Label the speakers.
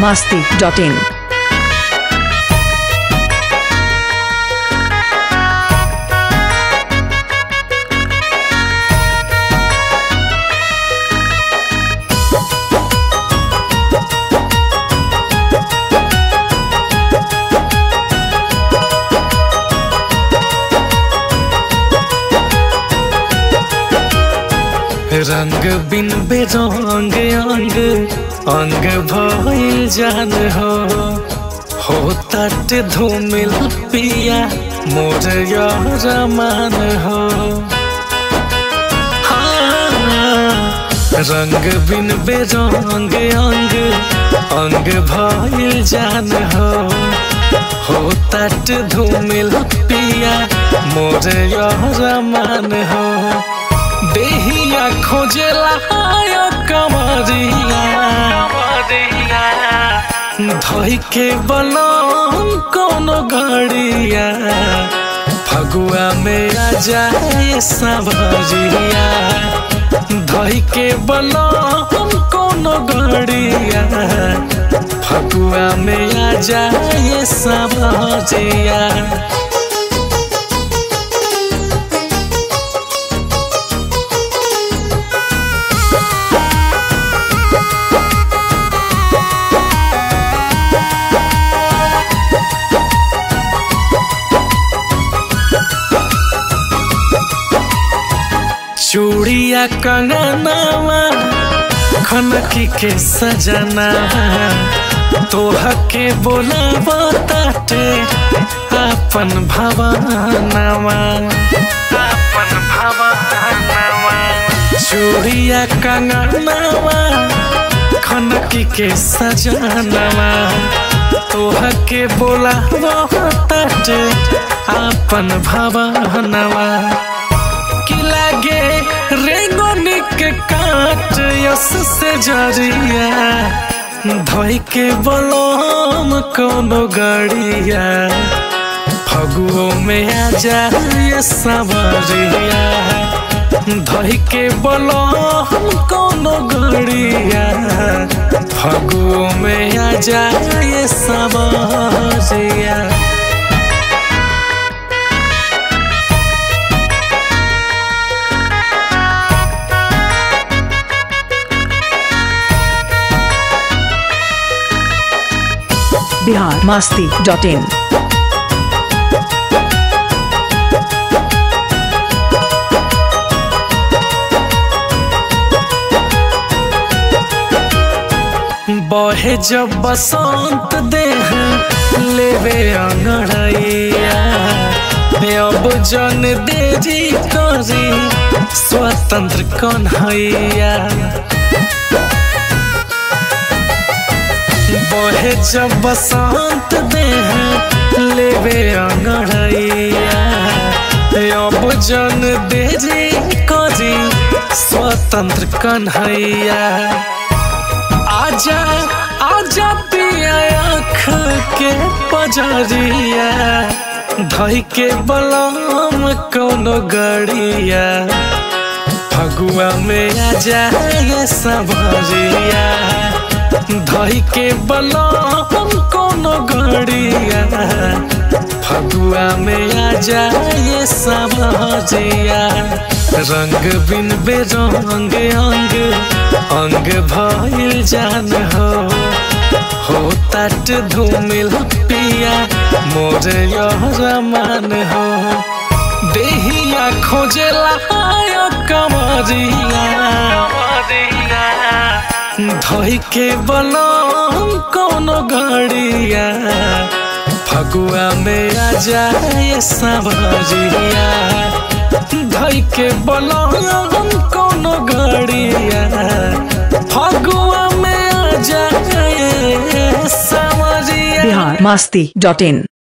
Speaker 1: masti.in.
Speaker 2: रंग बिन बेरंग अंग अंग भइल जान हो हो तट धूमिल पिया मोर यार मान हो हाँ, रंग बिन बेरंग अंग अंग भइल जान हो हो तट धूमिल पिया मोर यार मान हो देहिया खोजेला हाय कमरिया धई के बलम कोनो गड़िया फगुआ में आ जाए सबरिया धई के बलम कोनो गड़िया फगुआ में आ जाए सबरिया चूड़िया कंगनावा खनकी के सजना तोह के बोलावा ताटे अपन भवनवा अपन भवनवा चूड़िया कंगनावा खनकी के सजनवा तोह के बोलावा ताटे अपन भवनवा की लागे रेंगोनी के काट यस से जरिया धोई के बलम कोनो गड़िया फगुओ में आ जाए सबरिया धोई के बलम कोनो गड़िया फगुओ में आ जाए सबरिया
Speaker 1: Bihar masti.in.
Speaker 2: बहे जब बसंत देह लेवे अंगड़ैया अब जन देरी करी स्वतंत्र कन्हैया बहे जब बसंत देह लेवे अंगड़ैया अब जन देरी करी स्वतंत्र कन्हैया आजा आजा पिया आँख के पजरिया धई के बलम कोनो गड़िया फगुआ में आ जाए सबरिया धई के बलम कोनो गड़िया फगुआ में आ जाए सबरिया रंग बिन बेरंग अंग अंग भइल जान हो हो तट धूमिल पिया मोर यार मान हो देहिया खोजेला हाय कमरिया धई के बलम कोनो गड़िया फगुआ में आ जाए सबरिया धई के बलम कोनो गड़िया फगुआ में आ जाए समरिया
Speaker 1: Bihar masti.in.